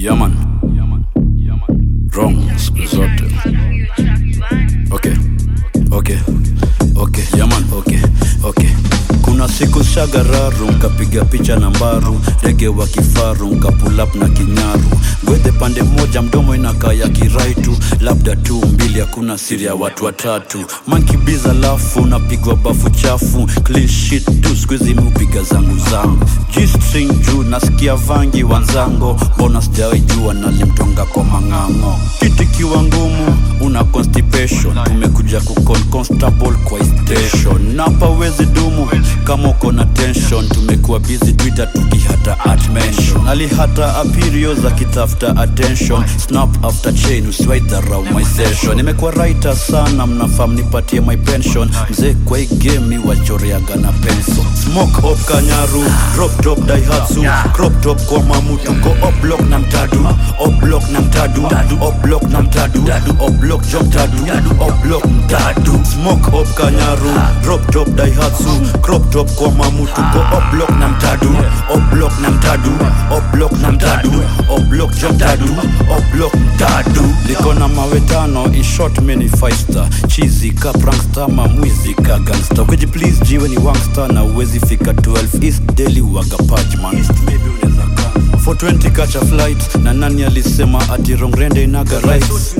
Yaman. Wrong siku zote. Okay. Okay. Okay. Yaman. Okay. Okay. Kuna siku shagararu nkapiga picha na mbaru rege wa kifaru nkapulap na kinyaru gwedhe pande moja mdomo inakaa ya kiraitu labda tu mbili hakuna siri ya watu watatu mankibiza lafu napigwa bafu chafu clean sheet tu skuizi miupiga zangu zangu G-string juu nasikia vangi wanzango mbona sijawai jua nalimtonga kwa mang'ang'o kiti kiwa ngumu una constipation tumekuja kukon constable kwa station napa wezi dumu kama uko na tension tumekuwa busy twitter tukihata at mention alihata apirio za kitafuta attention snap after chain usiwai dharau my session nimekuwa writer sana mnafaa mnipatie my pension mzee kwa hii game mi wachoreaga na penso smoke op kanyaru drop top daihatsu crop top kwa mamutu ko op block na mtadu op block na mtadu op block na mtadu op block jom tadu op block mtadu smoke op kanyaru drop top daihatsu crop top kwa mamutu ko op block na mtadu op block na mtadu op block na mtadu op block jom tadu op block mtadu liko na mawe tano in short mini five star chizi ka prankster mamwizi ka gangster kweji please jiwe ni wangster na uwezi fika 12 east daily waga pajman 420 kacha flight na nani alisema ati rongrende inaga rights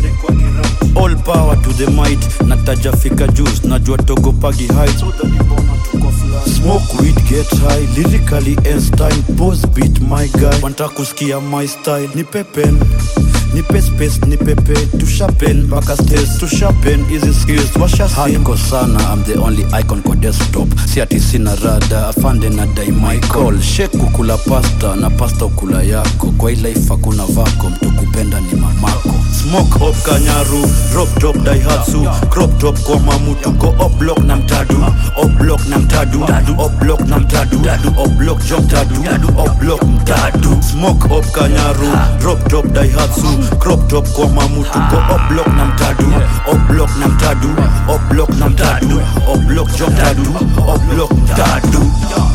all power to the might nataja fika juice najua togopagi heights smoke weed get high lyrically Einstein pose beat my guy wanta kusikia my style ni pepen nipe space nipepe tushapen mpaka stage tushapen hizi skills washasiko sana I'm the only icon kwa desktop si ati sina rada afande na dai my call shek kukula pasta na pasta ukula yako kwa hii life hakuna vako mtu kupenda ni mamako smoke op kanyaru drop top daihatsu crop top kwa mamutu ko op block na mtadu op block na mtadu op block na mtadu op block jom tadu op block mtadu smoke op kanyaru drop top daihatsu crop top kwa mamutu ko op block na mtadu op block na mtadu op block na mtadu op block jom tadu op block mtadu